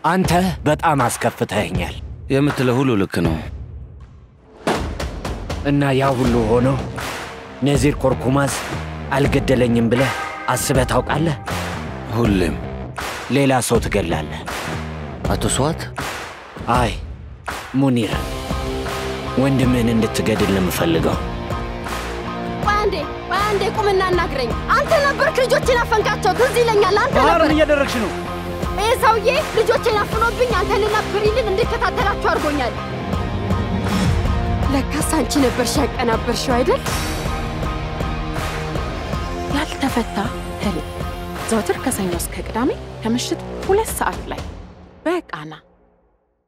አንተ በጣም አስከፍተኸኛል የምትለው ሁሉ ልክ ነው። እና ያ ሁሉ ሆኖ ነዚር ኮርኩማዝ አልገደለኝም ብለህ አስበህ ታውቃለህ? ሁሌም ሌላ ሰው ትገላለህ። አቶ ስዋት አይ ሙኒር፣ ወንድምህን እንድትገድል ነው የምፈልገው። ቆይ አንዴ ቆይ አንዴ ቁምና እናግረኝ። አንተ ነበርክ ልጆቼን አፈንካቸው። ትዝ ይለኛል። አንተ ባህር ነበር ምን እያደረግሽ ነው? ይህ ሰውዬ ልጆቼን አፍኖብኝ አንተንና ብሪልን እንድከታተላችሁ አድርጎኛል። ለካስ አንቺ ነበርሽ ያቀናበርሽው አይደል? ያልተፈታ ህልም ዘወትር ከሰኞ እስከ ቅዳሜ ከምሽት ሁለት ሰዓት ላይ በቃና